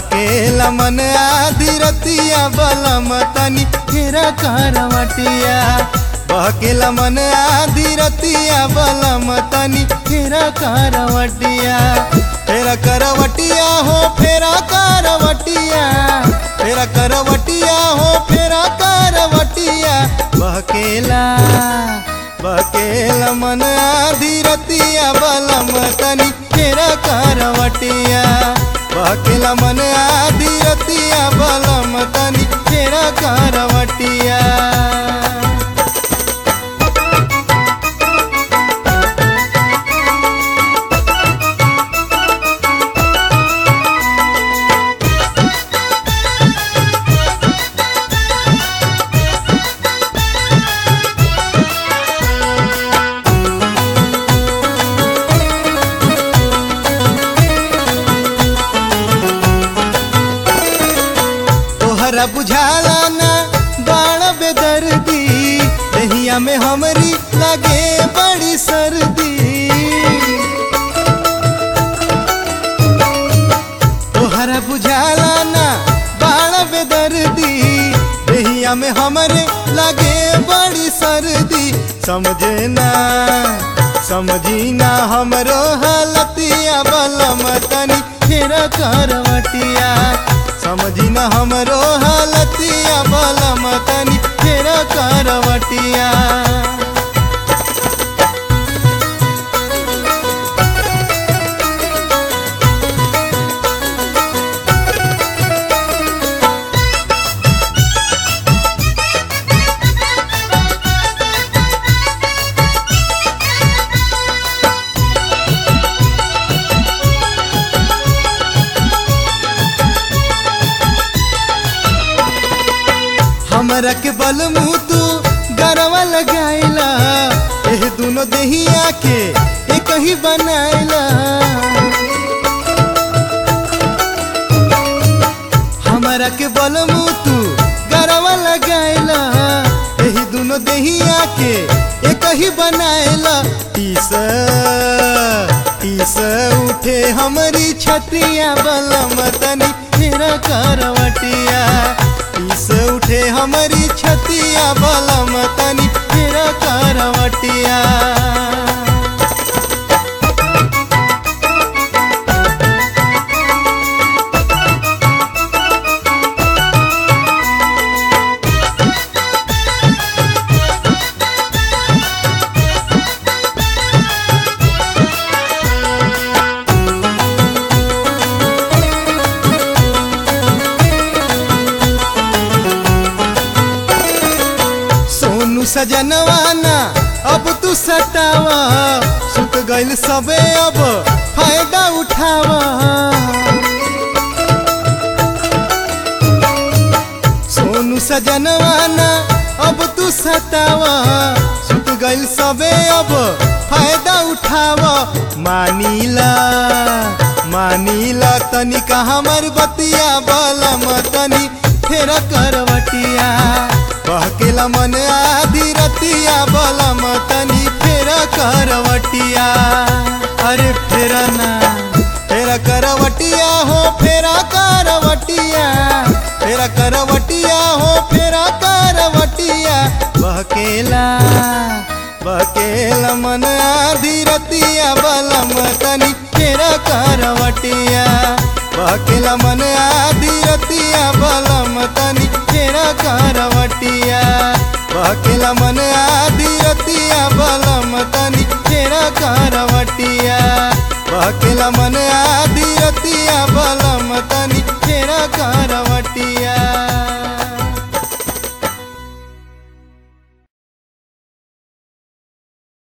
बहकेला मन आधी रतिया बलम तनी फेरा करवटिया बहकेला मन आधी रतिया बलम तनी फेरा करवटिया फेरा करवटिया हो फेरा करवटिया फेरा करवटिया हो फेरा करवटिया बहकेला बहकेला मन आधी रतिया बलम तनी फेरा करवटिया बहकेला मन आधी रतिया बलम तनी फेरा करवटिया तोहरा बुझाला ना बाण बेदर्दी दहिया में हमरी लगे बड़ी सर्दी तोहरा बुझाला ना बाण बेदर्दी दहिया में हमरे लगे बड़ी सर्दी समझे ना समझी ना हमरो हालतिया बलम तनी फेर करवटिया समझी न हमरो हालतिया बलम तनी फेर करवटिया हमरा के बल मुँह तू गरवा लगाइला एह दोनों देहिया के एक ही बनाइला हमरा के बल मुँह तू गरवा लगाइला एही दोनों देहिया के एक ही बनाइला टीस टीस उठे हमारी छतिया बलम तनी फेरा करवटिया टीस उठे हमारी छतिया बलम तनी फेरा करवटिया सोनू सजनवाना अब तू सटावा सुत गइल सबे अब फायदा उठावा सोनू सजनवाना अब तू सटावा सुत गइल सबे अब फायदा उठावा मानीला मानीला तनिका हमर बतिया बलम तनी फेर करवटिया बहकेला मन आधी रतिया बलम तनी फेर करवटिया अरे फेरा ना फेरा करवटिया हो फेरा करवटिया फेरा करवटिया हो फेरा करवटिया बहकेला बहकेला मन आधी रतिया बलम तनी फेरा करवटिया बहकेला मन आधी रतिया बलम तनी फेरा करवटिया बहकेला मन आधी रतिया बलम तनी फेरा करवटिया बहकेला मन आधी रतिया बलम तनी फेरा करवटिया